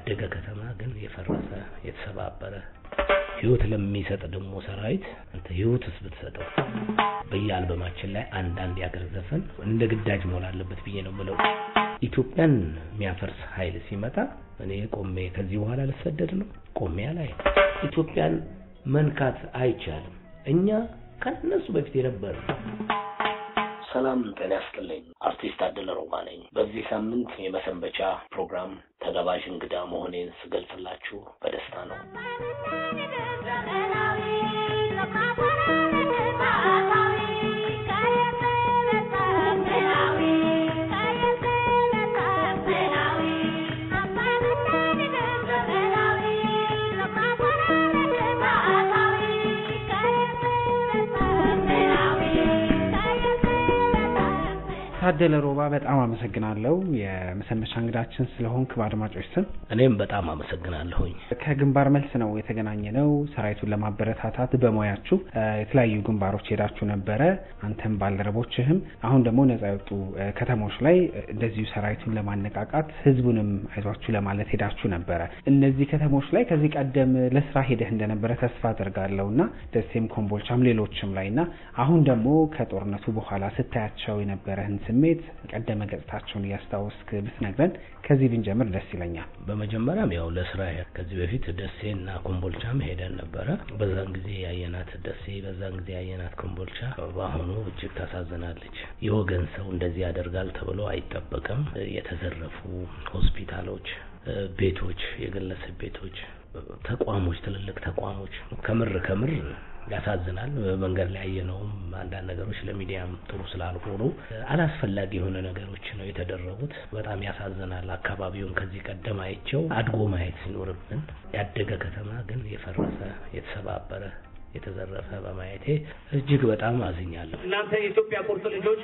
ያደገ ከተማ ግን የፈረሰ የተሰባበረ ህይወት ለሚሰጥ ደግሞ ሰራዊት አንተ ህይወትስ ብትሰጠው በየአልበማችን ላይ አንዳንድ ያገር ዘፈን እንደ ግዳጅ መሆን አለበት ብዬ ነው የምለው። ኢትዮጵያን የሚያፈርስ ኃይል ሲመጣ እኔ ቆሜ ከዚህ በኋላ ልሰደድ ነው ቆሜ ላይ ኢትዮጵያን መንካት አይቻልም። እኛ ከነሱ በፊት የነበረ ሰላም ጤና ያስጥልኝ። አርቲስት ታደለ ሮማ ነኝ። በዚህ ሳምንት የመሰንበቻ ፕሮግራም ተጋባዥ እንግዳ መሆኔን ስገልጽላችሁ በደስታ ነው። ታደለ ሮባ በጣም አመሰግናለሁ የመሰንበቻ እንግዳችን ስለሆንክ በአድማጮች ስም እኔም በጣም አመሰግናለሁኝ። ከግንባር መልስ ነው የተገናኘ ነው። ሰራዊቱን ለማበረታታት በሙያችሁ የተለያዩ ግንባሮች ሄዳችሁ ነበረ፣ አንተም ባልደረቦችህም። አሁን ደግሞ ነጻ የወጡ ከተሞች ላይ እንደዚሁ ሰራዊቱን ለማነቃቃት ህዝቡንም አይዟችሁ ለማለት ሄዳችሁ ነበረ። እነዚህ ከተሞች ላይ ከዚህ ቀደም ለስራ ሄደህ እንደነበረ ተስፋ አድርጋለሁ እና ደሴም፣ ኮምቦልቻም ሌሎችም ላይ እና አሁን ደግሞ ከጦርነቱ በኋላ ስታያቸው የነበረህን ስሜት ቀደመ ገጽታቸውን እያስታወስክ ብትነግረን ከዚህ ብንጀምር ደስ ይለኛል። በመጀመሪያም ያው ለስራ ከዚህ በፊት ደሴና ኮምቦልቻም ሄደን ነበረ። በዛን ጊዜ ያየናት ደሴ፣ በዛን ጊዜ ያየናት ኮምቦልቻ በአሁኑ እጅግ ታሳዝናለች። የወገን ሰው እንደዚህ ያደርጋል ተብሎ አይጠበቅም። የተዘረፉ ሆስፒታሎች፣ ቤቶች፣ የግለሰብ ቤቶች፣ ተቋሞች፣ ትልልቅ ተቋሞች ከምር ከምር ያሳዝናል። መንገድ ላይ ያየነውም አንዳንድ ነገሮች ለሚዲያም ጥሩ ስላልሆኑ አላስፈላጊ የሆነ ነገሮች ነው የተደረጉት። በጣም ያሳዝናል። አካባቢውን ከዚህ ቀደም አይቸው አድጎ ማየት ሲኖርብን ያደገ ከተማ ግን የፈረሰ የተሰባበረ የተዘረፈ በማየቴ እጅግ በጣም አዝኛለሁ። እናንተ የኢትዮጵያ ቁርጥ ልጆች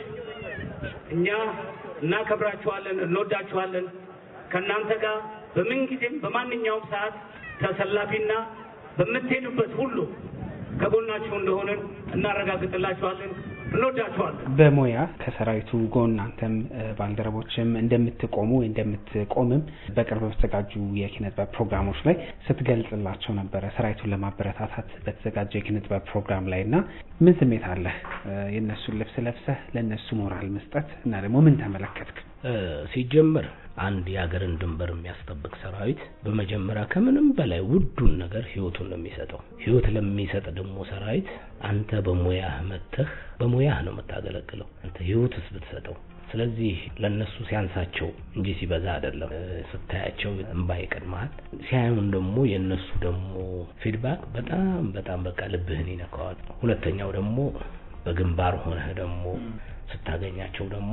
እኛ እናከብራችኋለን፣ እንወዳችኋለን። ከእናንተ ጋር በምንጊዜም በማንኛውም ሰዓት ተሰላፊና በምትሄዱበት ሁሉ ከጎናችሁ እንደሆንን እናረጋግጥላችኋለን። እንወዳችኋለን። በሙያ ከሰራዊቱ ጎን አንተም ባልደረቦችም እንደምትቆሙ ወይ እንደምትቆምም በቅርብ በተዘጋጁ የኪነ ጥበብ ፕሮግራሞች ላይ ስትገልጽላቸው ነበረ። ሰራዊቱን ለማበረታታት በተዘጋጀ የኪነ ጥበብ ፕሮግራም ላይ እና ምን ስሜት አለህ? የእነሱን ልብስ ለብሰህ ለእነሱ ሞራል መስጠት እና ደግሞ ምን ተመለከትክ? ሲጀምር አንድ የሀገርን ድንበር የሚያስጠብቅ ሰራዊት በመጀመሪያ ከምንም በላይ ውዱን ነገር ህይወቱን ነው የሚሰጠው። ህይወት ለሚሰጥ ደግሞ ሰራዊት አንተ በሙያህ መተህ በሙያህ ነው የምታገለግለው። አንተ ህይወትስ ብትሰጠው ስለዚህ ለነሱ ሲያንሳቸው እንጂ ሲበዛ አይደለም። ስታያቸው እንባ ይቀድመሃል። ሲያዩን ደግሞ የነሱ ደግሞ ፊድባክ በጣም በጣም በቃ ልብህን ይነካዋል። ሁለተኛው ደግሞ በግንባር ሆነህ ደግሞ ስታገኛቸው ደግሞ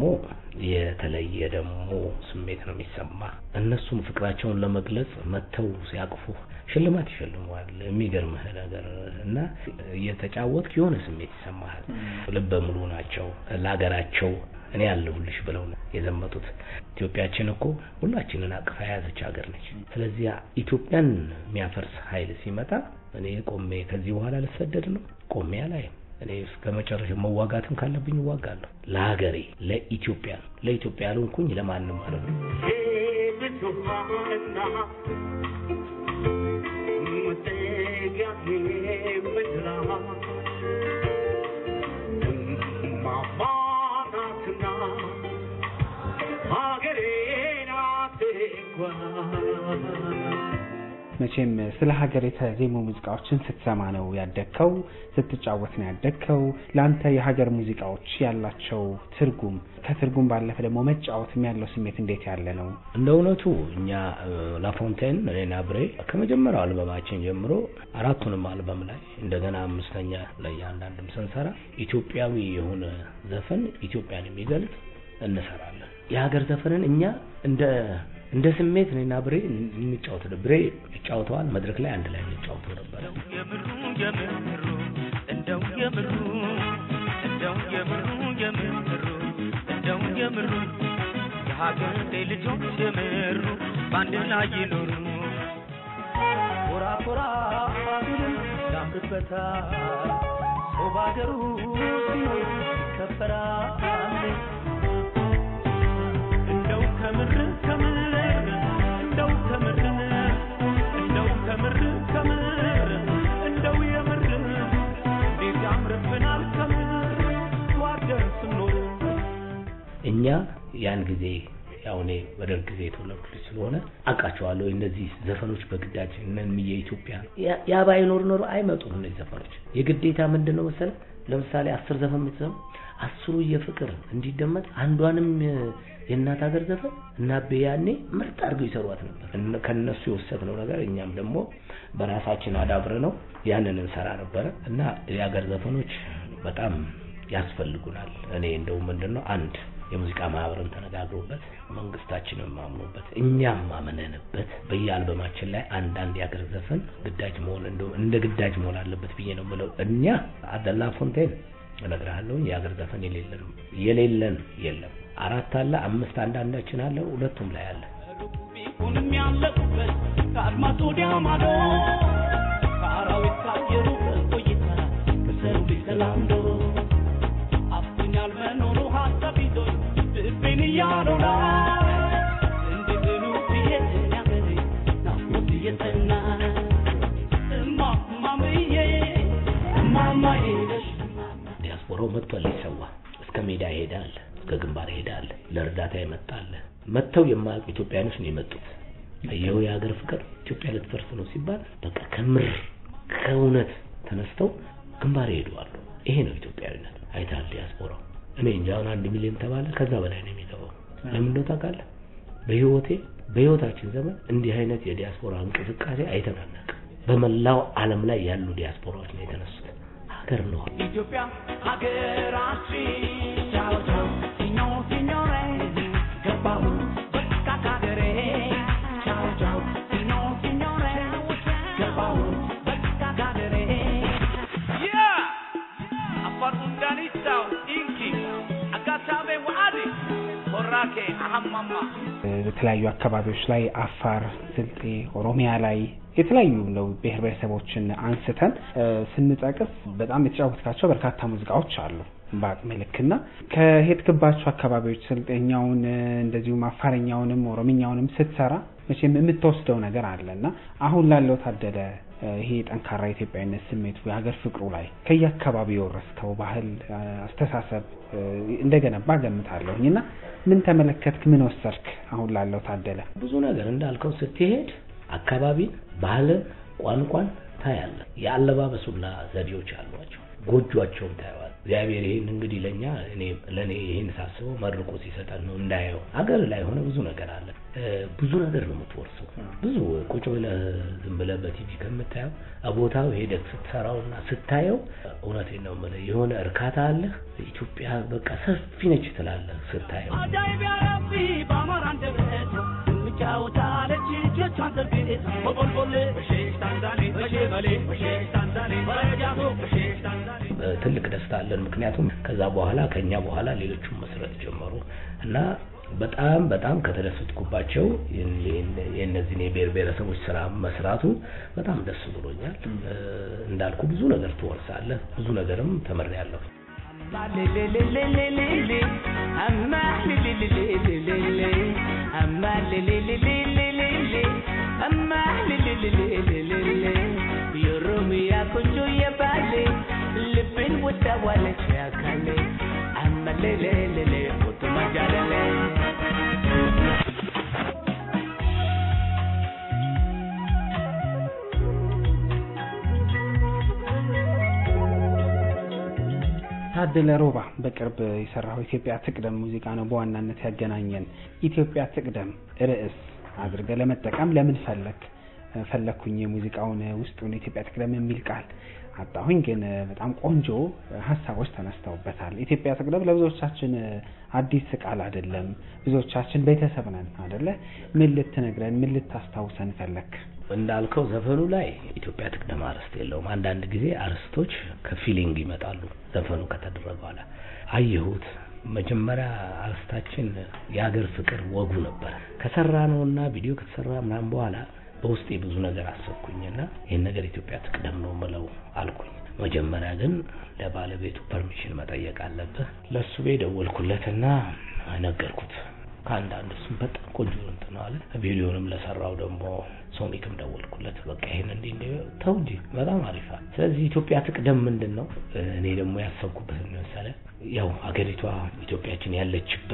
የተለየ ደግሞ ስሜት ነው የሚሰማ። እነሱም ፍቅራቸውን ለመግለጽ መተው ሲያቅፉ ሽልማት ይሸልመዋል። የሚገርምህ ነገር እና እየተጫወትክ የሆነ ስሜት ይሰማሃል። ልበ ሙሉ ናቸው ለሀገራቸው እኔ ያለሁልሽ ብለው ነው የዘመቱት። ኢትዮጵያችን እኮ ሁላችንን አቅፋ የያዘች ሀገር ነች። ስለዚህ ኢትዮጵያን የሚያፈርስ ኃይል ሲመጣ እኔ ቆሜ ከዚህ በኋላ ልሰደድ ነው ቆሜ አላይም። እኔ እስከ መጨረሻ መዋጋትም ካለብኝ እዋጋለሁ። ለሀገሬ፣ ለኢትዮጵያ ለኢትዮጵያ ያልሆንኩኝ ለማንም ማለት ነው። መቼም ስለ ሀገር የተዜሙ ሙዚቃዎችን ስትሰማ ነው ያደግከው፣ ስትጫወት ነው ያደግከው። ለአንተ የሀገር ሙዚቃዎች ያላቸው ትርጉም ከትርጉም ባለፈ ደግሞ መጫወትም ያለው ስሜት እንዴት ያለ ነው? እንደ እውነቱ እኛ ላፎንቴን እኔና ብሬ ከመጀመሪያው አልበማችን ጀምሮ አራቱንም አልበም ላይ እንደገና አምስተኛ ላይ አንዳንድም ስንሰራ ኢትዮጵያዊ የሆነ ዘፈን ኢትዮጵያን የሚገልጽ እንሰራለን። የሀገር ዘፈንን እኛ እንደ እንደ ስሜት እኔና ብሬ እንጫወት ብሬ ይጫወተዋል። መድረክ ላይ አንድ ላይ እንጫወተው ነበረ። የምሩ የምሩ እንደው የምሩ እንደው የምሩ የምሩ እንደው የምሩ የሀገሬ ልጆች የምሩ በአንድ ላይ ይኖሩ ኮራ ኮራ ቢልም ያምርበታል ሰው በሀገሩ ሲኖር ይከበራል እንደው ከምር ከምር እንደው ከምር እኛ ያን ጊዜ ያው እኔ በደርግ ጊዜ የተወለድኩ ልጅ ስለሆነ አውቃቸዋለሁ። እነዚህ ዘፈኖች በግዳጅ እነም የኢትዮጵያ ያ ባይኖር ኖሮ አይመጡም እነዚህ ዘፈኖች። የግዴታ ምንድን ነው መሰለህ፣ ለምሳሌ አስር ዘፈን የምትሰማ አስሩ የፍቅር እንዲደመጥ አንዷንም የእናት ሀገር ዘፈን እና ያኔ ምርጥ አድርገው ይሰሯት ነበር። ከነሱ የወሰድነው ነገር እኛም ደግሞ በራሳችን አዳብረ ነው ያንን እንሰራ ነበረ እና የሀገር ዘፈኖች በጣም ያስፈልጉናል። እኔ እንደው ምንድን ነው አንድ የሙዚቃ ማህበርን ተነጋግሮበት መንግስታችንን ማምኖበት እኛም ማመነንበት በየአልበማችን ላይ አንዳንድ የሀገር ዘፈን ግዳጅ መሆን እንደው እንደ ግዳጅ መሆን አለበት ብዬ ነው የምለው። እኛ አደላ ፎንቴን እነግርሃለሁ የሀገር ዘፈን የሌለን የሌለን የለም። አራት አለ አምስት አንዳንዳችን አለ ሁለቱም ላይ አለ። ቢሆንም ያለቁበት ከአድማስ ወዲያ ማዶ ከአራዊት ካየሩበት ቆይታ ከሰው ልጅ ተላምዶ አፍኛል መኖሩ ሀሳብ ይዞኝ ልቤን እያሎላ እንዴት ነው ብዬ ያገሬ ናፍቆት እየጸና እማማምዬ እማማዬ ነሽ ዲያስፖራው መጥቷል ሊሰዋ እስከ ሜዳ ይሄዳል፣ እስከ ግንባር ይሄዳል፣ ለእርዳታ ይመጣል። መጥተው የማያውቁ ኢትዮጵያኖች ነው የመጡት። ይኸው የሀገር ፍቅር ኢትዮጵያ ልትፈርስ ነው ሲባል በቃ ከምር ከእውነት ተነስተው ግንባር ይሄዱዋሉ። ይሄ ነው ኢትዮጵያዊነት። አይታል ዲያስፖራው። እኔ እንጃ አሁን አንድ ሚሊዮን ተባለ ከዛ በላይ ነው የሚገባው። ለምን እንደው ታውቃለህ? በህይወቴ በህይወታችን ዘመን እንዲህ አይነት የዲያስፖራ እንቅስቃሴ አይተናነቅም። በመላው ዓለም ላይ ያሉ ዲያስፖራዎች ነው የተነሱት። ሀገር ነው ኢትዮጵያ ሀገራችን ቻው ቻው ሲኞር ሲኞሬ ገባሁ በቃ ከሀገሬ ቻው ቻው ሲኞር ሲኞሬ ገባሁ በቃ ከሀገሬ Yeah! Afar undanitau inki agatabe waadi korake ahammamma በተለያዩ አካባቢዎች ላይ አፋር፣ ስልጤ፣ ኦሮሚያ ላይ የተለያዩ ነው ብሔር ብሔረሰቦችን አንስተን እ ስንጠቅስ በጣም የተጫወትካቸው በርካታ ሙዚቃዎች አሉ በአቅሜ ልክና ከሄድክባቸው አካባቢዎች ስልጤኛውን እ እንደዚሁም አፋረኛውንም ኦሮምኛውንም ስትሰራ መቼም የምትወስደው ነገር አለ እና አሁን ላለው ታደለ እ ይሄ ጠንካራ የኢትዮጵያዊነት ስሜቱ የሀገር ፍቅሩ ላይ ከየአካባቢው የወረስከው ባህል እ አስተሳሰብ እ እንደገነባ ገምታለሁኝ እና ምን ተመለከትክ? ምን ወሰድክ? አሁን ላለው ታደለ ብዙ ነገር እንዳልከው ስትሄድ አካባቢን፣ ባህልን፣ ቋንቋን ታያለህ። የአለባበሱላ ዘዴዎች አሏቸው። ጎጇቸውን ታየዋል። እግዚአብሔር ይህን እንግዲህ ለእኛ እኔ ለእኔ ይህን ሳስበው መርቆ ሲሰጠን ነው እንዳየው። አገር ላይ ሆነ ብዙ ነገር አለ። እ ብዙ ነገር ነው የምትወርሰው። ብዙ ቁጭ ብለህ ዝም ብለህ በቲቪ ከምታየው ቦታው ሄደህ ስትሰራውና ስታየው እውነቴን ነው የምልህ የሆነ እርካታ አለህ። ኢትዮጵያ በቃ ሰፊ ነች ትላለህ ስታየው። አጃይብ ያረቢ በአማራ አንደበት ትጫወታለች እጆቿን ዘርግታ በቆልቆሌ በሼሽ ታንዛኔ በሼበሌ በሼሽ ታንዛኔ በረጃቶ በሼሽ ታንዛኔ እ ትልቅ ደስታ አለን። ምክንያቱም ከዛ በኋላ ከኛ በኋላ ሌሎቹም መስረት ጀመሩ እና በጣም በጣም ከተደሰትኩባቸው የእነዚህን የብሔር ብሔረሰቦች ስራ መስራቱ በጣም ደስ ብሎኛል። እ እንዳልኩ ብዙ ነገር ትወርሳለህ፣ ብዙ ነገርም ተመሪያለሁ። የኦሮሚያ ቆንጆ የባሌ ልብን ወዳዋለች ያካሌ አመሌሌሌሌ ኦቶማጃለሌ ታደለ ሮባ በቅርብ የሰራው ኢትዮጵያ ትቅደም ሙዚቃ ነው በዋናነት ያገናኘን። ኢትዮጵያ ትቅደም ርዕስ አድርገህ ለመጠቀም ለምን ፈለክ? ፈለኩኝ የሙዚቃውን ውስጡን ኢትዮጵያ ትቅደም የሚል ቃል አጣሁኝ፣ ግን በጣም ቆንጆ ሀሳቦች ተነስተውበታል። ኢትዮጵያ ትቅደም ለብዙዎቻችን አዲስ ቃል አይደለም። ብዙዎቻችን ቤተሰብ ነን አደለ? ምን ልትነግረን ምን ልታስታውሰን ፈለክ? እንዳልከው ዘፈኑ ላይ ኢትዮጵያ ትቅደም አርዕስት የለውም። አንዳንድ ጊዜ አርዕስቶች ከፊሊንግ ይመጣሉ። ዘፈኑ ከተደረገ በኋላ አየሁት። መጀመሪያ አርዕስታችን የሀገር ፍቅር ወጉ ነበረ። ከሰራ ነውና ቪዲዮ ከተሰራ ምናምን በኋላ በውስጤ ብዙ ነገር አሰብኩኝና ይህን ነገር ኢትዮጵያ ትቅደም ነው ምለው አልኩኝ። መጀመሪያ ግን ለባለቤቱ ፐርሚሽን መጠየቅ አለብህ። ለእሱ ቤ ደወልኩለትና ነገርኩት። ከአንዳንድ እሱም በጣም ቆንጆ እንትን አለ። ቪዲዮንም ለሰራው ደግሞ ሶኒክም ደወልኩለት። በቃ ይሄን እንዲህ እንዲህ ተው እንጂ በጣም አሪፋ። ስለዚህ ኢትዮጵያ ትቅደም ምንድን ነው እኔ ደግሞ ያሰብኩበት መሰለ ያው አገሪቷ ኢትዮጵያችን ያለችበት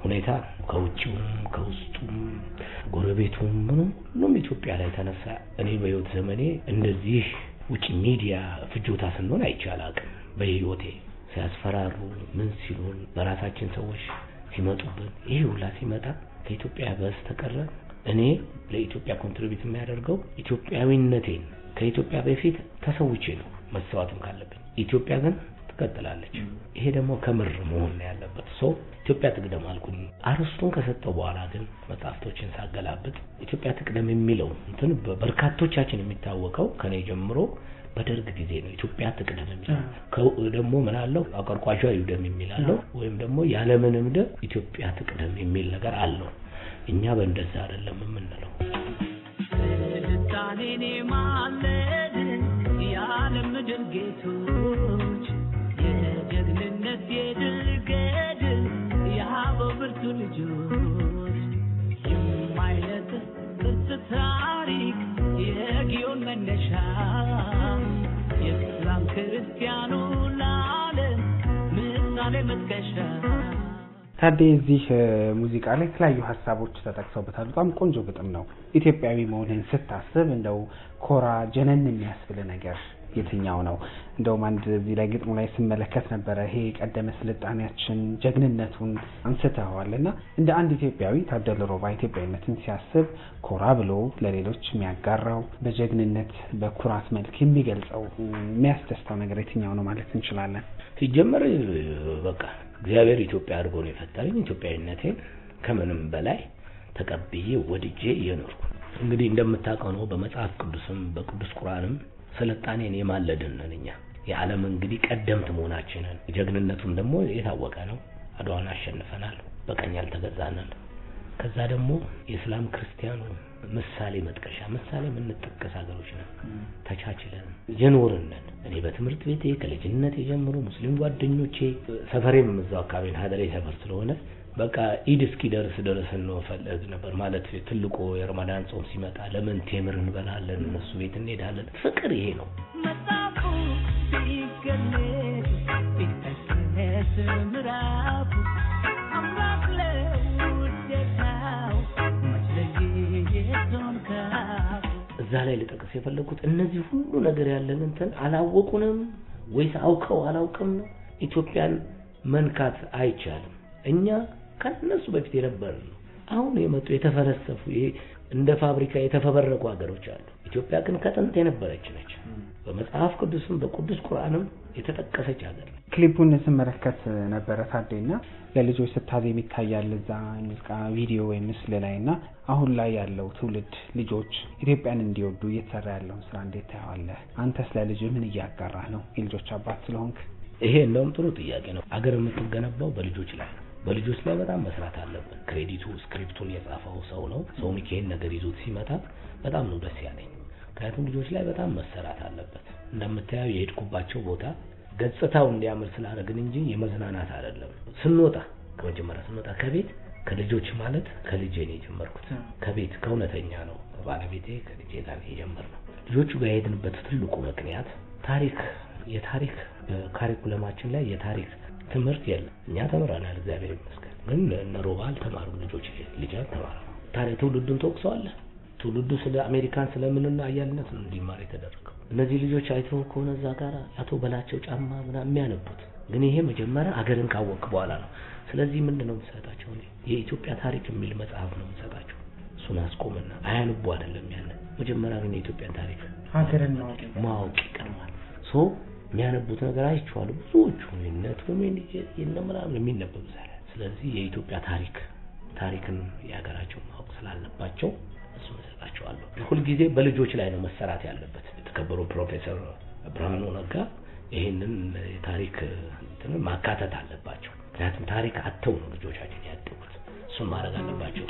ሁኔታ ከውጭውም ከውስጡም ጎረቤቱም ምኑም ሁሉም ኢትዮጵያ ላይ ተነሳ። እኔ በህይወት ዘመኔ እንደዚህ ውጭ ሚዲያ ፍጆታ ስንሆን አይቼ አላውቅም። በህይወቴ ሲያስፈራሩ ምን ሲሉን በራሳችን ሰዎች ሲመጡብን ይሄ ሁላ ሲመጣ ከኢትዮጵያ በስተቀረ እኔ ለኢትዮጵያ ኮንትሪቢዩት የሚያደርገው ኢትዮጵያዊነቴን ከኢትዮጵያ በፊት ተሰውቼ ነው መሰዋትም ካለብኝ። ኢትዮጵያ ግን ትቀጥላለች። ይሄ ደግሞ ከምር መሆን ነው ያለበት። ሶ ኢትዮጵያ ትቅደም አልኩኝ። አርስቱን ከሰጠው በኋላ ግን መጽሐፍቶችን ሳገላብጥ ኢትዮጵያ ትቅደም የሚለው እንትን በበርካቶቻችን የሚታወቀው ከኔ ጀምሮ በደርግ ጊዜ ነው። ኢትዮጵያ ትቅደም የሚለው ከ- ደግሞ ምን አለው አቆርቋሿ ይውደም የሚል አለው፣ ወይም ደግሞ ያለምንም ደም ኢትዮጵያ ትቅደም የሚል ነገር አለው። እኛ በእንደዛ አይደለም የምንለው። ስልጣኔን የማለድ የዓለም ምድር ጌቶች የጀግንነት የድል ገድል የአበው ብርቱ ልጆች የማይነጥፍ ቅርጽ ታሪክ የጊዮን መነሻ የእስላም ክርስቲያኑ ለዓለም ምሳሌ መጥቀሻ ታዴ እዚህ እ፣ ሙዚቃ ላይ የተለያዩ ሀሳቦች ተጠቅሰውበታል። በጣም ቆንጆ ግጥም ነው። ኢትዮጵያዊ መሆንህን ስታስብ እንደው ኮራ ጀነን የሚያስብል ነገር የትኛው ነው? እንደውም አንድ እዚህ ላይ ግጥሙ ላይ ስመለከት ነበረ ይሄ የቀደመ ስልጣኔያችን ጀግንነቱን አንስተዋል እና እንደ አንድ ኢትዮጵያዊ ታደለ ሮባ ኢትዮጵያዊነትን ሲያስብ ኮራ ብሎ ለሌሎች የሚያጋራው በጀግንነት በኩራት መልክ የሚገልጸው እ፣ የሚያስደስተው ነገር የትኛው ነው ማለት እንችላለን? ሲጀመር በቃ እግዚአብሔር ኢትዮጵያ አድርጎ ነው የፈጠረኝ። ኢትዮጵያዊነቴን ከምንም በላይ ተቀብዬ ወድጄ እየኖርኩ ነው። እንግዲህ እንደምታውቀው ነው በመጽሐፍ ቅዱስም በቅዱስ ቁርአንም ስልጣኔን የማለድን ነን እኛ የዓለም እንግዲህ ቀደምት መሆናችንን ጀግንነቱም ደግሞ የታወቀ ነው። አድዋን አሸንፈናል። በቀኝ ያልተገዛነን። ከዛ ደግሞ የእስላም ክርስቲያኑ ምሳሌ መጥቀሻ ምሳሌ የምንጠቀስ ሀገሮች ነን። ተቻችለን የኖርን ነን። እኔ በትምህርት ቤቴ ከልጅነት ጀምሮ ሙስሊም ጓደኞቼ ሰፈሬም እዛው አካባቢ ነው፣ ሀደሬ ሰፈር ስለሆነ በቃ ኢድ እስኪደርስ ድረስ እንፈልግ ነበር ማለት ትልቁ የረመዳን ጾም ሲመጣ ለምን ቴምር እንበላለን፣ እነሱ ቤት እንሄዳለን። ፍቅር ይሄ ነው። መጽሐፉ ሲገለጥ ቢጠቅስ ምዕራፉ አምላክ ለውዴታው መች ለየየቱን ከአፉ እዛ ላይ ልጠቅስ የፈለጉት እነዚህ ሁሉ ነገር ያለን እንትን አላወቁንም ወይስ አውቀው አላውቅም ነው። ኢትዮጵያን መንካት አይቻልም። እኛ ከነሱ በፊት የነበርን ነው። አሁን የመጡ የተፈለሰፉ ይሄ እንደ ፋብሪካ የተፈበረቁ ሀገሮች አሉ። ኢትዮጵያ ግን ከጥንት የነበረች ነች። በመጽሐፍ ቅዱስም በቅዱስ ቁርአንም የተጠቀሰች ሀገር ነች። ክሊፑን ስመለከት ነበረ ታዴና ለልጆች ስታዜም ይታያል እዛ ሙዚቃ ቪዲዮ ወይም ምስል ላይ እና አሁን ላይ ያለው ትውልድ ልጆች ኢትዮጵያን እንዲወዱ እየተሰራ ያለውን ስራ እንዴት ታየዋለህ? አንተ ስለ ልጅ ምን እያጋራህ ነው? የልጆች አባት ስለሆንክ ይሄ እንደውም ጥሩ ጥያቄ ነው። አገር የምትገነባው በልጆች ላይ ነው። በልጆች ላይ በጣም መስራት አለብን። ክሬዲቱ ስክሪፕቱን የጻፈው ሰው ነው። ሰው ሚካኤል ነገር ይዞት ሲመጣ በጣም ነው ደስ ያለኝ። ምክንያቱም ልጆች ላይ በጣም መሰራት አለበት። እንደምታየው የሄድኩባቸው ቦታ ገጽታው እንዲያምር ስላደረግን እንጂ የመዝናናት አይደለም። ስንወጣ ከመጀመሪያ ስንወጣ ከቤት ከልጆች ማለት ከልጄ ነው የጀመርኩት። ከቤት ከእውነተኛ ነው ባለቤቴ ከልጄ ጋር ነው የጀመርነው። ልጆቹ ጋር የሄድንበት ትልቁ ምክንያት ታሪክ የታሪክ ካሪኩለማችን ላይ የታሪክ ትምህርት የለም። እኛ ተምረናል፣ እግዚአብሔር ይመስገን። ግን እነ ሮባ አልተማሩም፣ ልጆች ልጅ አልተማሩ። ታዲያ ትውልዱን ተወቅሰዋለህ። ትውልዱ ስለ አሜሪካን ስለምንና አያልነት ነው እንዲማር የተደረገው። እነዚህ ልጆች አይተው ከሆነ እዛ ጋር አቶ በላቸው ጫማ ምናምን የሚያነቡት ግን ይሄ መጀመሪያ አገርን ካወቅ በኋላ ነው። ስለዚህ ምንድን ነው የምሰጣቸው? እኔ የኢትዮጵያ ታሪክ የሚል መጽሐፍ ነው የምሰጣቸው። እሱን አስቆምና አያንቡ አይደለም ያንን መጀመሪያ ግን የኢትዮጵያን ታሪክ ሀገርን ማወቅ ማወቅ ይቀድማል። ሶ የሚያነቡት ነገር አይቼዋለሁ። ብዙዎቹ የነ ቶሜ የነ ምናምን የሚነበብ ዛሬ። ስለዚህ የኢትዮጵያ ታሪክ ታሪክን የሀገራቸውን ማወቅ ስላለባቸው እሱን እሰጣቸዋለሁ። ሁልጊዜ በልጆች ላይ ነው መሰራት ያለበት። የተከበሩ ፕሮፌሰር ብርሃኑ ነጋ ይህንን የታሪክ እንትንን ማካተት አለባቸው። ምክንያቱም ታሪክ አተው ነው ልጆቻችን ያደጉት። እሱን ማድረግ አለባቸው።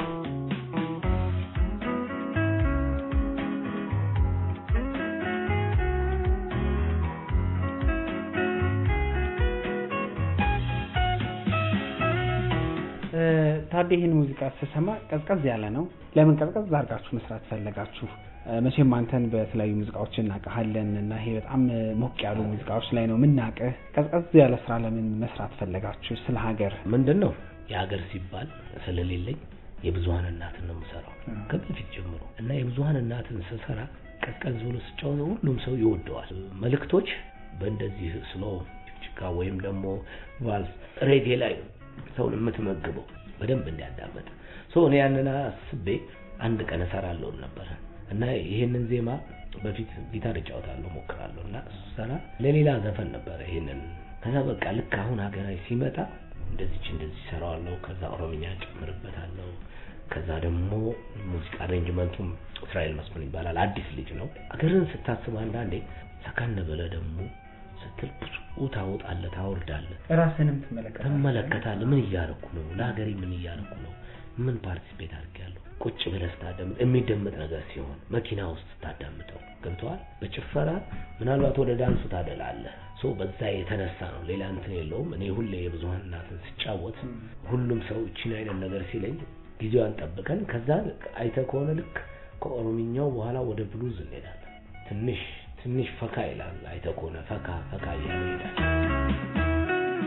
ታዲያ ይህን ሙዚቃ ስሰማ ቀዝቀዝ ያለ ነው። ለምን ቀዝቀዝ አድርጋችሁ መስራት ፈለጋችሁ? መቼም አንተን በተለያዩ ሙዚቃዎች እናውቅሃለን እና ይሄ በጣም ሞቅ ያሉ ሙዚቃዎች ላይ ነው የምናውቅህ። ቀዝቀዝ ያለ ስራ ለምን መስራት ፈለጋችሁ? ስለ ሀገር ምንድን ነው የሀገር ሲባል ስለሌለኝ የብዙሀን እናትን ነው የምሰራው ከበፊት ጀምሮ እና የብዙሀን እናትን ስሰራ ቀዝቀዝ ብሎ ስጫወተው ሁሉም ሰው ይወደዋል። መልእክቶች በእንደዚህ ስሎ ጭቃ ወይም ደግሞ ቫልስ ሬጌ ላይ ሰውን የምትመግበው በደንብ እንዲያዳመጥ ሶ እኔ ያንን አስቤ አንድ ቀን እሰራለሁ ነበር እና ይህንን ዜማ በፊት ጊታር እጫወታለሁ ሞክራለሁ እና ሰራ ለሌላ ዘፈን ነበረ ይህንን ከዛ በቃ ልክ አሁን ሀገራዊ ሲመጣ እንደዚች እንደዚህ ሰራዋለሁ ከዛ ኦሮምኛ ጨምርበታለሁ ከዛ ደግሞ ሙዚቃ አሬንጅመንቱም እስራኤል መስፍን ይባላል አዲስ ልጅ ነው አገርን ስታስብ አንዳንዴ ሰከን ብለህ ደግሞ ስትል ብዙ ታወጣለህ ታወርዳለህ ራስንም ትመለከታለህ ትመለከታለህ ምን እያደረኩ ነው ለሀገሬ ምን እያደረኩ ነው ምን ፓርቲሲፔት አድርጌያለሁ ቁጭ ብለህ ስታዳምጥ የሚደመጥ ነገር ሲሆን መኪና ውስጥ ስታዳምጠው ገብተዋል በጭፈራ ምናልባት ወደ ዳንሱ ታደላለህ ሶ በዛ የተነሳ ነው ሌላ እንትን የለውም እኔ ሁሌ የብዙሀን እናትን ስጫወት ሁሉም ሰው እችን አይነት ነገር ሲለኝ ጊዜዋን ጠብቀን ከዛ አይተህ ከሆነ ልክ ከኦሮምኛው በኋላ ወደ ብሉዝ እንሄዳለን ትንሽ ትንሽ ፈካ ይላል አይተህ ከሆነ ፈካ ፈካ እያለ ይሄዳል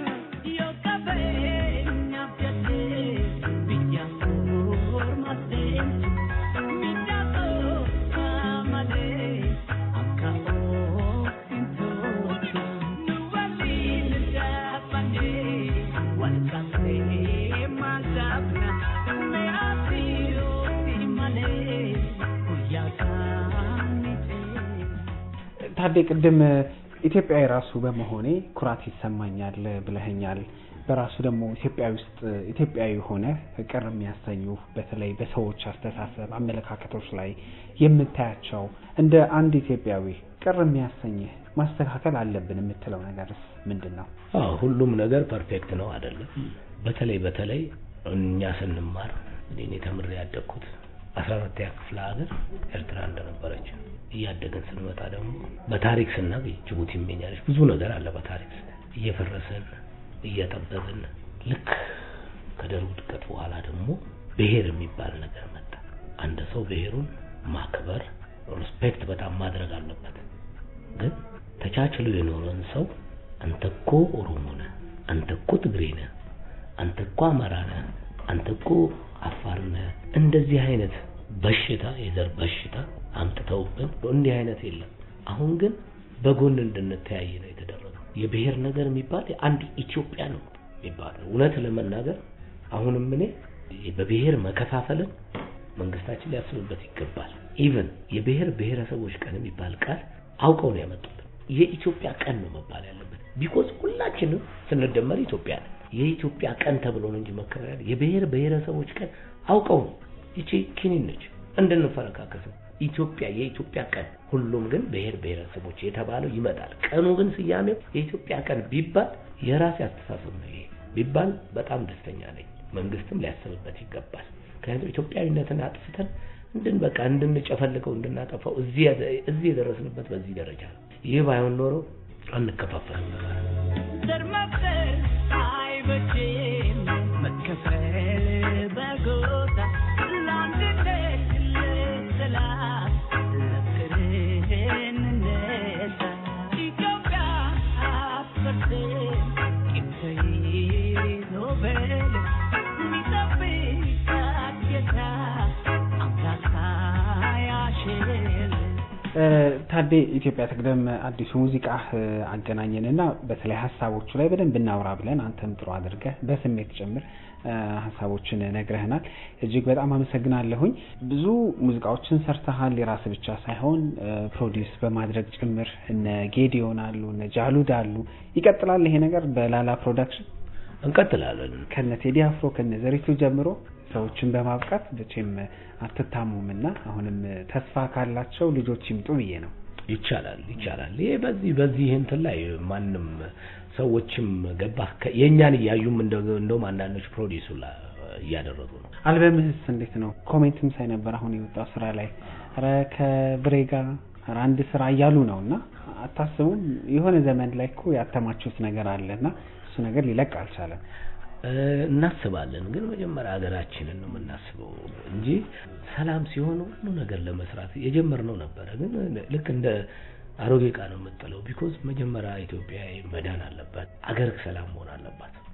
ታዴ ቅድም ኢትዮጵያዊ ራሱ በመሆኔ ኩራት ይሰማኛል ብለኸኛል። በራሱ ደግሞ ኢትዮጵያዊ ውስጥ ኢትዮጵያዊ ሆነ ቅር የሚያሰኙ በተለይ በሰዎች አስተሳሰብ፣ አመለካከቶች ላይ የምታያቸው እንደ አንድ ኢትዮጵያዊ ቅር የሚያሰኝህ ማስተካከል አለብን የምትለው ነገርስ ምንድን ነው? አዎ ሁሉም ነገር ፐርፌክት ነው አይደለም። በተለይ በተለይ እኛ ስንማር እኔ ተምሬ ያደግኩት አስራ አራተኛ ክፍለ ሀገር ኤርትራ እንደነበረች እያደግን ስንመጣ ደግሞ በታሪክ ስናገኝ ጅቡቲ ይመኛለች ብዙ ነገር አለ በታሪክ እየፈረስን እየጠበብን ልክ ከደርግ ውድቀት በኋላ ደግሞ ብሔር የሚባል ነገር መጣ አንድ ሰው ብሔሩን ማክበር ሪስፔክት በጣም ማድረግ አለበት ግን ተቻችሎ የኖረን ሰው አንተ እኮ ኦሮሞ ነህ አንተ እኮ ትግሬ ነህ አንተ እኮ አማራ ነህ አንተ እኮ አፋር ነህ እንደዚህ አይነት በሽታ የዘር በሽታ አምጥተውብን እንዲህ አይነት የለም አሁን ግን በጎን እንድንተያይ ነው የተደረገው የብሔር ነገር የሚባል አንድ ኢትዮጵያ ነው የሚባለው እውነት ለመናገር አሁንም እኔ በብሔር መከፋፈልን መንግስታችን ሊያስብበት ይገባል ኢቭን የብሔር ብሔረሰቦች ቀን የሚባል ቃል አውቀው ነው ያመጡት የኢትዮጵያ ቀን ነው መባል ያለበት ቢኮዝ ሁላችንም ስንደመር ኢትዮጵያ ነን የኢትዮጵያ ቀን ተብሎ ነው እንጂ መከበር ያለ የብሔር ብሔረሰቦች ቀን አውቀው ነው ይቺ ኪኒን ነች እንድንፈረካከስ ኢትዮጵያ የኢትዮጵያ ቀን ሁሉም ግን ብሔር ብሔረሰቦች የተባለው ይመጣል ቀኑ ግን ስያሜው የኢትዮጵያ ቀን ቢባል የራሴ አስተሳሰብ ነው ይሄ ቢባል በጣም ደስተኛ ነኝ መንግስትም ሊያስብበት ይገባል ምክንያቱም ኢትዮጵያዊነትን አጥፍተን እንድን በቃ እንድንጨፈልቀው እንድናጠፋው እዚህ እዚህ የደረስንበት በዚህ ደረጃ ነው ይህ ባይሆን ኖሮ አንከፋፈልም ነበር ዘር መፍጠር አይበጅም መከፈል በጎታ ለአንድነት ለሰላም ለፍቅር እንነሳ ኢትዮጵያ አትፈርስም ቂም ተይዞ በል የሚጠብቃት ጌታ አምላክ ሳያሽር ታዴ ኢትዮጵያ ትቅደም አዲሱ ሙዚቃ አገናኘንና በተለይ ሀሳቦቹ ላይ በደንብ እናውራ ብለን አንተም ጥሩ አድርገህ በስሜት ጭምር ሀሳቦችን ነግረህናል። እጅግ በጣም አመሰግናለሁኝ። ብዙ ሙዚቃዎችን ሰርተሃል፣ የራስ ብቻ ሳይሆን ፕሮዲውስ በማድረግ ጭምር እነ ጌዲዮን አሉ፣ እነ ጃሉድ አሉ። ይቀጥላል ይሄ ነገር በላላ ፕሮዳክሽን እንቀጥላለን ከነ ቴዲ አፍሮ ከነ ዘሪቱ ጀምሮ ሰዎችን በማብቃት መቼም አትታሙምና አሁንም ተስፋ ካላቸው ልጆች ይምጡ ብዬ ነው። ይቻላል ይቻላል ይሄ በዚህ በዚህ እንትን ላይ ማንም ሰዎችም ገባ የእኛን እያዩም እንደውም አንዳንዶች ፕሮዲሱ እያደረጉ ነው አልበምህስ እንዴት ነው? ኮሜንትም ሳይ ነበር አሁን የወጣው ስራ ላይ ኧረ ከብሬ ጋር ኧረ አንድ ስራ እያሉ ነው እና አታስቡም? የሆነ ዘመን ላይ እኮ ያተማችሁት ነገር አለ እና እሱ ነገር ሊለቅ አልቻለም። እናስባለን ግን መጀመሪያ ሀገራችንን ነው የምናስበው እንጂ ሰላም ሲሆን ሁሉ ነገር ለመስራት የጀመርነው ነበረ ግን ልክ እንደ አሮጌ ዕቃ ነው የምጥለው ቢኮዝ መጀመሪያ ኢትዮጵያ መዳን አለባት አገር ሰላም መሆን አለባት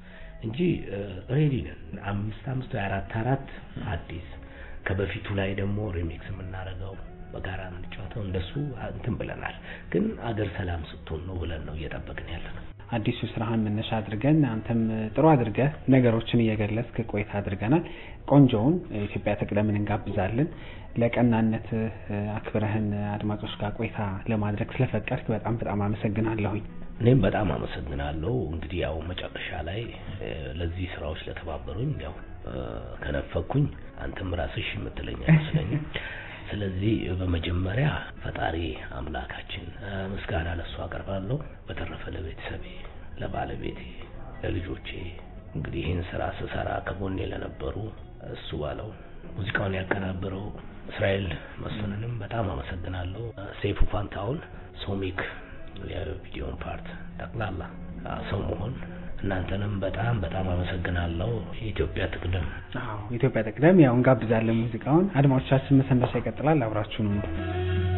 እንጂ ሬዲ ነን። አምስት አምስት ወይ አራት አራት አዲስ ከበፊቱ ላይ ደግሞ ሪሚክስ የምናደርገው በጋራ የምንጫወተው እንደሱ እንትን ብለናል። ግን አገር ሰላም ስትሆን ነው ብለን ነው እየጠበቅን ያለ ነው። አዲሱ ስራህን መነሻ አድርገን አንተም ጥሩ አድርገህ ነገሮችን እየገለጽክ ቆይታ አድርገናል። ቆንጆውን ኢትዮጵያ ትቅደምን እንጋብዛለን። ለቀናነት አክብረህን አድማጮች ጋር ቆይታ ለማድረግ ስለፈቀድክ በጣም በጣም አመሰግናለሁኝ። እኔም በጣም አመሰግናለሁ። እንግዲህ ያው መጨረሻ ላይ ለዚህ ስራዎች ለተባበሩኝ ያው ከነፈኩኝ አንተም ራስሽ የምትለኝ አይመስለኝም። ስለዚህ በመጀመሪያ ፈጣሪ አምላካችን ምስጋና ለሱ አቀርባለሁ። በተረፈ ለቤተሰቤ፣ ለባለቤቴ፣ ለልጆቼ እንግዲህ ይህን ስራ ስሰራ ከጎኔ ለነበሩ እሱ ባለው ሙዚቃውን ያቀናበረው እስራኤል መስፍንንም በጣም አመሰግናለሁ። ሴፉ ፋንታውን፣ ሶሚክ የቪዲዮን ፓርት ጠቅላላ ሰው መሆን እናንተንም በጣም በጣም አመሰግናለሁ። የኢትዮጵያ ትቅደም። አዎ ኢትዮጵያ ትቅደም። ያው እንጋብዛለን ሙዚቃውን። አድማጮቻችን መሰንበቻ ይቀጥላል። አብራችሁን